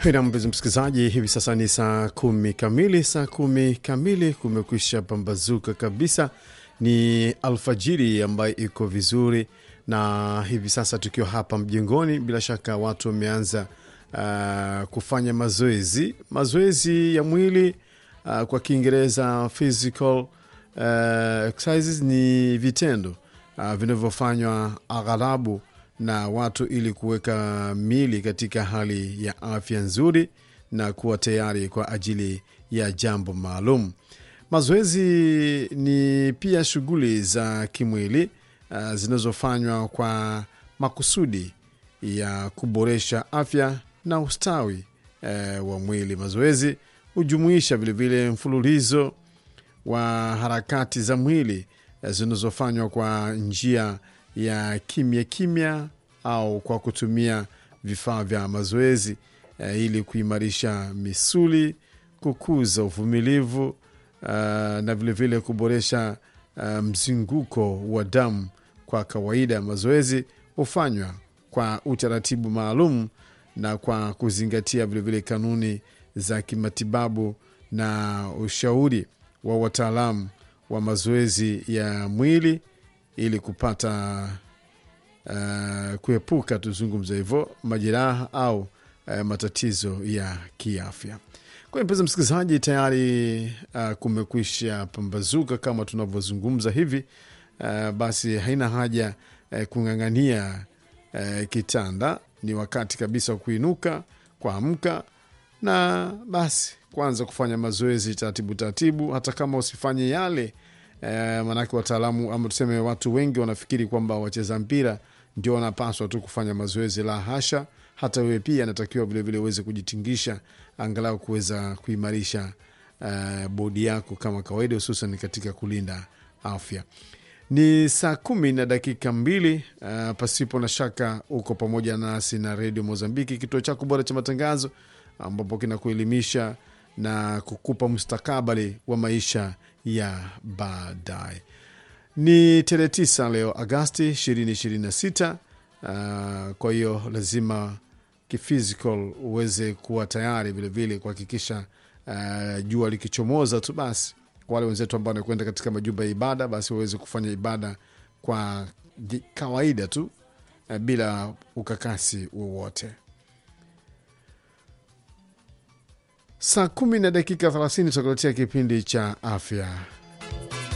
na mpenzi msikilizaji, hivi sasa ni saa kumi kamili. Saa kumi kamili kumekwisha pambazuka kabisa, ni alfajiri ambayo iko vizuri, na hivi sasa tukiwa hapa mjengoni, bila shaka watu wameanza uh, kufanya mazoezi mazoezi ya mwili uh, kwa Kiingereza physical uh, exercises ni vitendo uh, vinavyofanywa aghalabu na watu ili kuweka mili katika hali ya afya nzuri na kuwa tayari kwa ajili ya jambo maalum. Mazoezi ni pia shughuli za kimwili uh, zinazofanywa kwa makusudi ya kuboresha afya na ustawi uh, wa mwili. Mazoezi hujumuisha vilevile mfululizo wa harakati za mwili uh, zinazofanywa kwa njia ya kimya kimya au kwa kutumia vifaa vya mazoezi uh, ili kuimarisha misuli, kukuza uvumilivu uh, na vilevile vile kuboresha uh, mzunguko wa damu. Kwa kawaida mazoezi hufanywa kwa utaratibu maalum na kwa kuzingatia vilevile vile kanuni za kimatibabu na ushauri wa wataalamu wa mazoezi ya mwili ili kupata uh, kuepuka tuzungumza hivyo majeraha au uh, matatizo ya kiafya. Kwa hiyo mpenzi msikilizaji, tayari uh, kumekwisha pambazuka kama tunavyozungumza hivi uh, basi haina haja uh, kung'ang'ania uh, kitanda. Ni wakati kabisa wa kuinuka, kuamka na basi kuanza kufanya mazoezi taratibu taratibu, hata kama usifanye yale Eh, maanake wataalamu ama tuseme watu wengi wanafikiri kwamba wacheza mpira ndio wanapaswa tu kufanya mazoezi. La hasha, hata wewe pia anatakiwa vilevile uweze kujitingisha angalau kuweza kuimarisha uh, bodi yako kama kawaida, hususan katika kulinda afya. Ni saa kumi na dakika mbili. Uh, pasipo na shaka uko pamoja nasi na redio Mozambiki, kituo chako bora cha matangazo, ambapo kinakuelimisha na kukupa mustakabali wa maisha ya baadaye. Ni tarehe tisa leo Agasti ishirini ishirini na sita. Uh, kwa hiyo lazima kiphysical uweze kuwa tayari vilevile kuhakikisha uh, jua likichomoza tu basi, kwa wale wenzetu ambao wanakwenda katika majumba ya ibada, basi waweze kufanya ibada kwa kawaida tu uh, bila ukakasi wowote. Saa kumi na dakika thelathini tutakuletea kipindi cha afya